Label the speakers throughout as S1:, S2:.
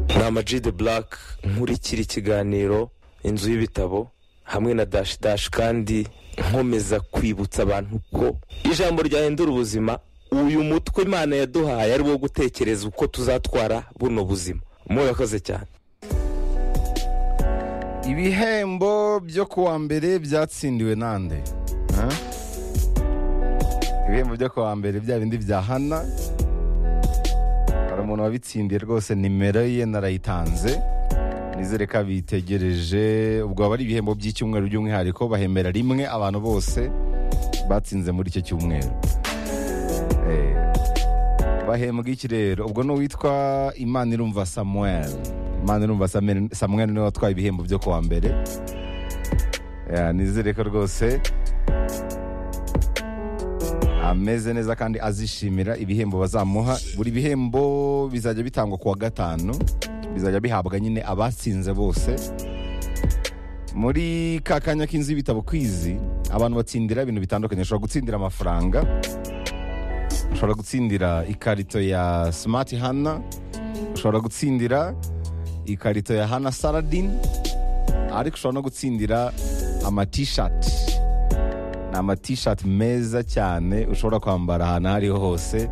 S1: ni Amag de Black nkurikira ikiganiro inzu y'ibitabo hamwe na dashi dashi kandi nkomeza kwibutsa abantu ko ijambo ryahindura ubuzima uyu mutwe imana yaduhaye ari wo gutekereza uko tuzatwara buno buzima murakoze cyane
S2: ibihembo byo kuwa mbere byatsindiwe nande Ha? ibihembo byo kuwa mbere bya bindi bya hana hari umuntu wabitsindiye rwose nimero ye narayitanze nizere ko abitegereje ubwo aba ari ibihembo by'icyumweru by'umwihariko bahemera rimwe abantu bose batsinze muri icyo cyumweru Eh, bahembwa iki rero ubwo ni uwitwa imana irumva samuel imana irumva Samuel- samuel niwe watwaye ibihembo byo kuwa mbere Ya, nizere ko rwose ameze neza kandi azishimira ibihembo bazamuha buri bihembo bizajya bitangwa ku wa gatanu bizajya bihabwa nyine abatsinze bose muri ka kanya k'inzu y'ibitabo kwizi abantu batsindira ibintu bitandukanye ushobora gutsindira amafaranga ushobora gutsindira ikarito ya smart hana ushobora gutsindira ikarito ya hana saradin ariko ushobora no gutsindira amatishati ni amatishati meza cyane ushobora kwambara ahantu aho ariho hose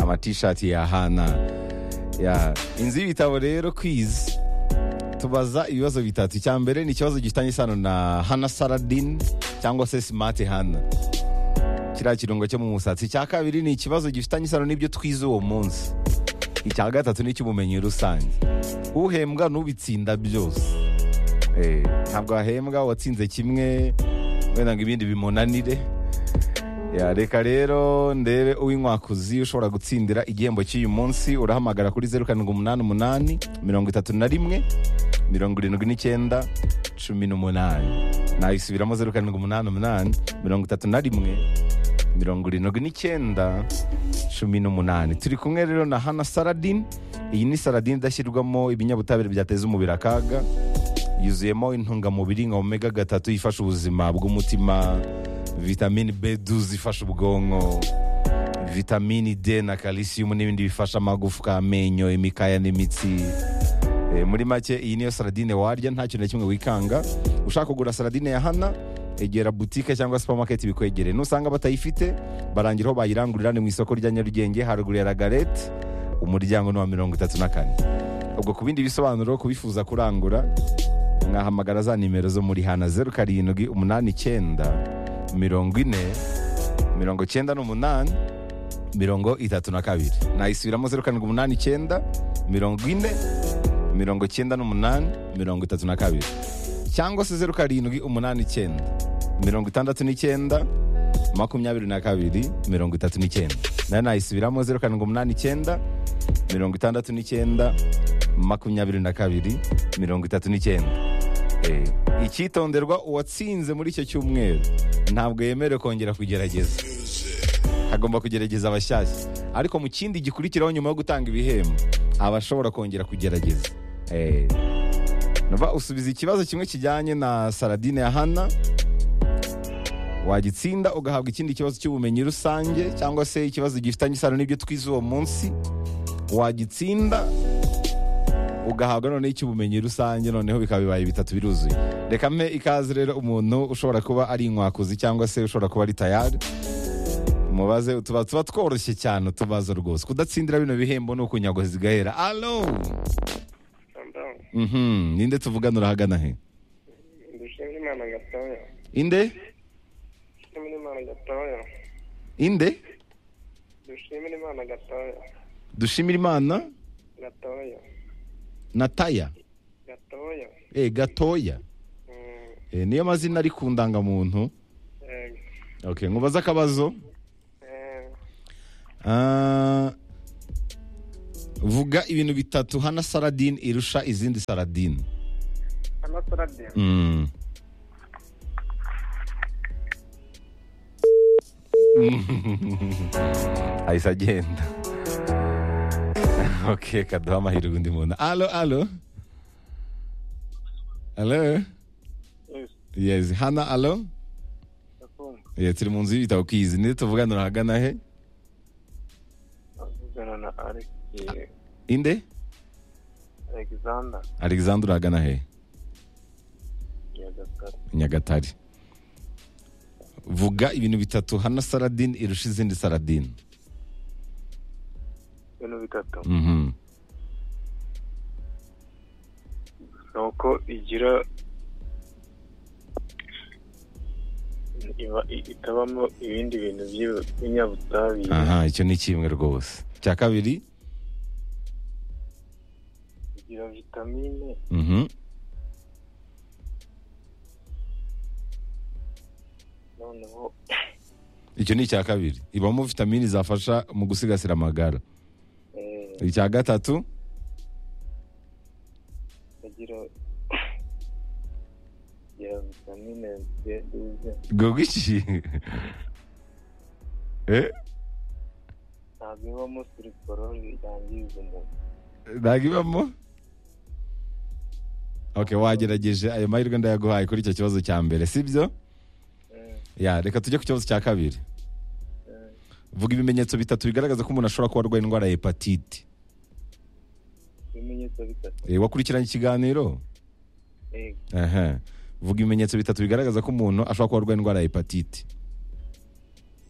S2: amatishati ya hana ya inzu y'ibitabo rero kwizi tubaza ibibazo bitatu icya mbere ni ikibazo gifitanye isano na hana saradin cyangwa se smart hana kiriya kirungo cyo mu musatsi icya kabiri ni ikibazo gifitanye isano n'ibyo twize uwo munsi icya gatatu ni icy'ubumenyi rusange uhembwa n'ubitsinda byose Eh, ntabwo ahembwa uwatsinze kimwe wenda ngo ibindi bimunanire Ya, reka rero ndebe uw'inkwakuzi ushobora gutsindira igihembo cy'uyu munsi urahamagara kuri zeru karindwi umunani umunani mirongo itatu na rimwe mirongo irindwi n'icyenda cumi n'umunani nayisubiramo zeru karindwi umunani umunani mirongo itatu na rimwe mirongo irindwi n'icyenda cumi n'umunani turi kumwe rero na hana saradin iyi ni saradin idashyirwamo ibinyabutabire byateza umubiri akaga yuzuyemo intungamubiri nka omega gatatu ifasha ubuzima bw'umutima vitamini b12 ifasha ubwonko vitamini d na kalisiumu n'ibindi bifasha amagufwa amenyo imikaya n'imitsi Eh, muri make iyi niyo saradine warya nta kintu na kimwe wikanga ushaka kugura saradine ya hana egera butike cyangwa supamaketi bikwegereye nusanga batayifite barangiraho bayirangurira ni mu isoko rya nyarugenge haruguru ya ragarete umuryango ni wa mirongo itatu na kane ubwo ku bindi bisobanuro kubifuza kurangura mwahamagara za nimero zo muri hana zeru karindwi umunani icyenda mirongo ine mirongo icyenda n'umunani mirongo itatu na kabiri nayisubiramo zeru karindwi umunani icyenda mirongo ine mirongo icyenda n'umunani mirongo itatu na kabiri cyangwa se zeru karindwi umunani icyenda mirongo itandatu n'icyenda makumyabiri na kabiri mirongo itatu n'icyenda nayo nayisubiramo zeru karindwi umunani icyenda mirongo itandatu n'icyenda makumyabiri na kabiri mirongo itatu n'icyenda Eh, icyitonderwa uwatsinze muri icyo cyumweru ntabwo yemerewe kongera kugerageza agomba kugerageza abashyashya ariko mu kindi gikurikiraho nyuma yo gutanga ibihembo aba ashobora kongera kugerageza Eh, Nova usubiza ikibazo kimwe kijyanye na saradine ya hana wagitsinda ugahabwa ikindi kibazo cy'ubumenyi rusange cyangwa se ikibazo gifitanye isano n'ibyo twize uwo munsi wagitsinda ugahabwa noneho icy'ubumenyi rusange noneho bikaba bibaye bitatu biruzuye reka mpe ikaze rero umuntu ushobora kuba ari inkwakuzi cyangwa se ushobora kuba ari tayari mubaze tuba tuba tworoshye cyane utubazo rwose kudatsindira bino bihembo ni ukunyagozi gahera alo Mhm, ninde tuvugana urahagana he
S3: dushimira imana gatoya
S2: inde
S3: dushimira imana gatoya
S2: inde
S3: dushimira imana gatoya
S2: dushimira imana
S3: gatoya
S2: na taya
S3: gatoya
S2: eh gatoya
S3: Mm,
S2: Eh, niyo mazina ari ku ndangamuntu
S3: eh,
S2: okay nkubaza akabazo
S3: eh,
S2: Ah, vuga ibintu bitatu hana saradine irusha izindi saradine
S3: amasaradiyo
S2: Mm. ahise agenda ok kaduha amahirwe undi muntu alo alo alo yes hana alo yeah, turi mu nzu y'ibitabo kwizi nide tuvugana urahagana he
S3: avugana na alex
S2: inde
S3: alexander
S2: alexander uragana hehe
S3: nyagatare
S2: nyagatare vuga ibintu bitatu hano saradine irusha izindi saradine
S3: ibintu bitatu
S2: Mhm.
S3: ni uko igira iba i- itabamo ibindi bintu by'ibi- by'ibinyabutabire
S2: aha icyo ni kimwe rwose icya kabiri
S3: igira vitamine
S2: Mhm.
S3: noneho
S2: icyo ni icya kabiri ibamo vitamini zafasha mu gusigasira amagara
S3: eh,
S2: icya gatatu
S3: igira igira vitamine B douze
S2: ubwo iki Eh,
S3: ntabwo ibamo siriporoli yangiza umuntu
S2: ntabwo ibamo ok wagerageje ayo mahirwe ndayaguhaye kuri icyo kibazo cya mbere sibyo
S3: Mm,
S2: ya reka tujye ku kibazo cya kabiri
S3: mm.
S2: vuga ibimenyetso bitatu bigaragaza ko umuntu ashobora kuba arwaye indwara ya hepatite
S3: ibimenyetso bitatu
S2: Eh, wakurikiranye ikiganiro
S3: Yego.
S2: Aha. vuga ibimenyetso bitatu bigaragaza ko umuntu ashobora kuba arwaye indwara ya hepatite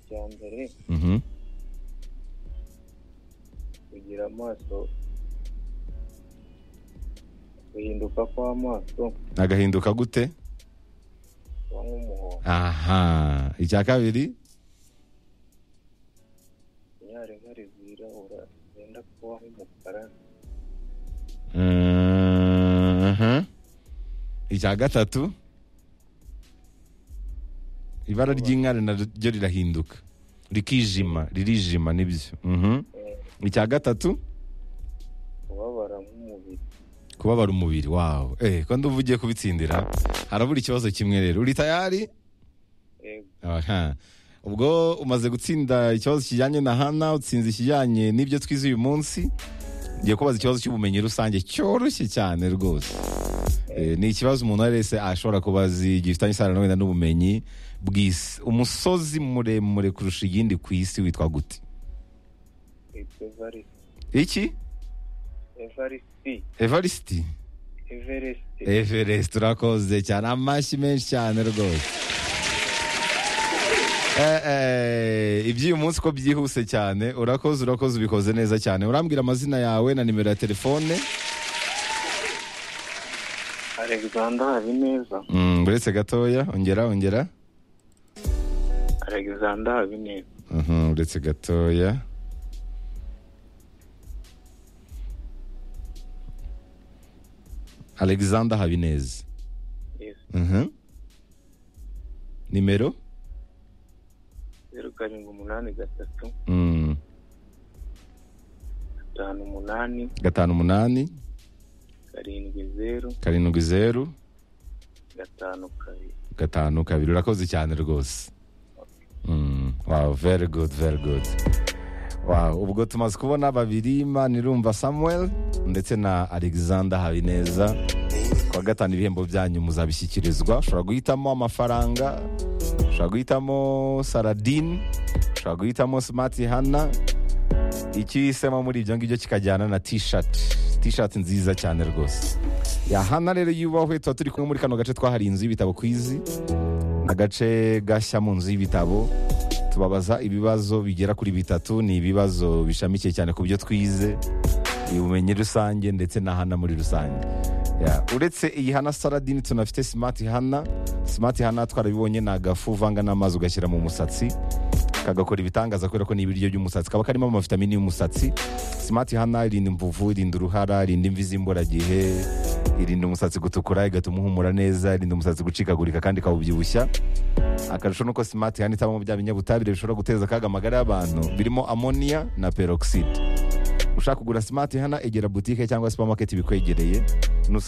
S3: icya mbere
S2: Mhm.
S3: kugira amaso guhinduka kw'amaso
S2: agahinduka gute
S3: kuba nk'umuhondo
S2: aha icya kabiri
S3: inyarenkari zirabura zenda kuba nk'umukara
S2: Mhm. icya gatatu ibara ry'inkari naryo rirahinduka rikijima ririjima nibyo Mhm.
S3: eh,
S2: icya gatatu
S3: kubabara nk'umubiri
S2: kubabara umubiri wawe eh ko ndumva ugiye kubitsindira harabura ikibazo kimwe rero uri tayari
S3: Yego.
S2: Aha. ubwo umaze gutsinda ikibazo kijyanye na hana utsinze ikijyanye n'ibyo twize uyu munsi ngiye kubaza ikibazo cy'ubumenyi rusange cyoroshye cyane rwose Eh, ni ikibazo umuntu uwo ari wese ashobora kubaza igihe gifitanye isano wenda n'ubumenyi bw'isi umusozi muremure kurusha iyindi ku isi witwa gute
S3: Yitwa Evariste.
S2: iki
S3: Evariste.
S2: evarisiti
S3: Everest.
S2: everest urakoze cyane amashyi menshi cyane rwose Eh, eh, iby'uyu munsi ko byihuse cyane urakoze urakoze ubikoze neza cyane urambwira amazina yawe na nimero ya telefone
S3: Alexander Habineza.
S2: Mm, uretse gatoya ongera ongera
S3: Alexander Habineza.
S2: Mhm, uretse gatoya alexander habineza
S3: Yes.
S2: Mhm. nimero
S3: Zeru karindwi umunani gatatu
S2: Mm,
S3: gatanu umunani
S2: gatanu umunani
S3: karindwi zeru
S2: karindwi zeru
S3: gatanu kabiri.
S2: gatanu kabiri urakoze cyane rwose Mm, wow very good very good wow ubwo tumaze kubona babiri manirumva samuel ndetse na alexander habineza kwa gatanu ibihembo byanyu muzabishyikirizwa ushobora guhitamo amafaranga ushobora guhitamo saradine ushobora guhitamo smart hana icyo uhisemo muri ibyo ngibyo kikajyana na t-shirt t-shirt nziza cyane rwose ya hana rero yubahwe tuba turi kumwe muri kano gace twahariye inzu y'ibitabo ku izi agace gashya mu nzu y'ibitabo tubabaza ibibazo bigera kuri bitatu ni ibibazo bishamikiye cyane ku byo twize ubumenyi rusange ndetse na hana muri rusange Ya, uretse iyi hana saradini tunafite simati hana simati hana twarabibonye ni agafu uvanga n'amazi ugashyira mu musatsi kagakora ibitangaza kubera ko ni ibiryo by'umusatsi kaba karimo amavitamini y'umusatsi simati hana irinda imvuvu irinda uruhara irinda imvi z'imburagihe irinda umusatsi gutukura igatuma uhumura neza irinda umusatsi gucikagurika kandi ikawubyibushya akarusho nuko simati hana itabamo bya binyabutabire bishobora guteza akaga amagara y'abantu birimo amoniya na peroxide ushaka kugura simati hana egera butike cyangwa supamaketi bikwegereye nusanga